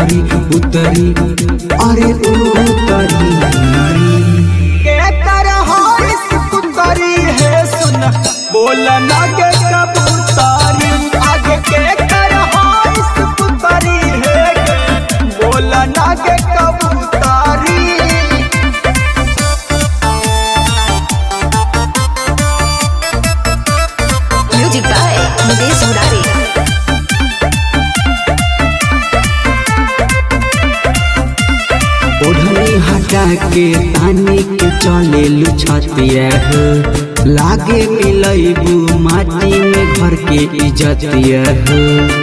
उतरी उतरी अरे उतरी के कर हाइस कुतरी है सुन बोल लगे कबूतरी आगे के कर हाइस कुतरी है बोल लगे कबूतरी Music by Mukesh Murari. ओढ़नी हटा के तानी के चले लुछतिया हो लागे मिलैबू माटी में घर के इज्जतिया हो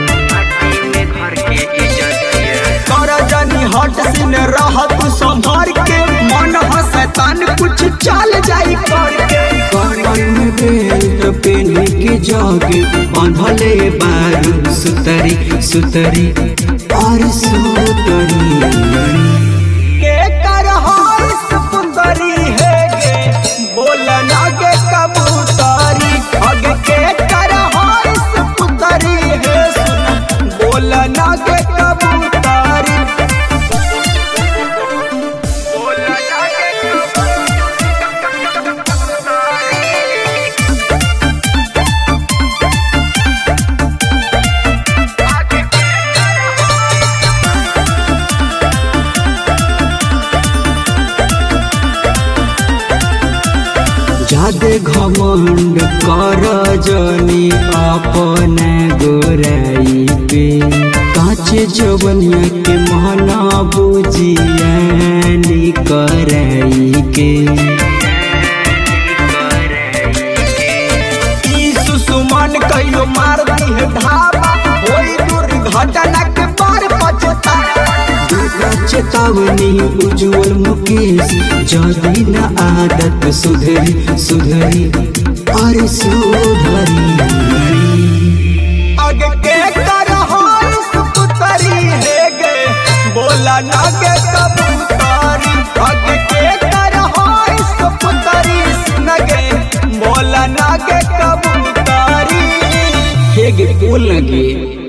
कर जानी हट सिन रहत संभार के मन हसतान कुछ चल जाई करके कमर में बेल्ट पेन के जागे बांधले बारू सुतरी सुतरी और सुतरी के कर हाइस कुतरी है गे बोल लगे कबूतरी आगे के कर हाइस कुतरी है सुन बोल लगे कबूतरी बोल लगे जादे घमंड कर जनी अपन गोराई पे काचे जवनिया के महना बुझियानी कराई के ई सुसुमन कहियो मार दी है ढाबा होई दुर्घटना के बार पछतावा चेतावनी उज्जवल मुकेश जदी न आदत सुधरी सुधरी अरे सुधरी आगे के कर हाइस कुतरी है गे बोला नागे कबूतरी आगे के कर हाइस कुतरी सुनगे बोला नागे कबूतरी हेगे बोल लगे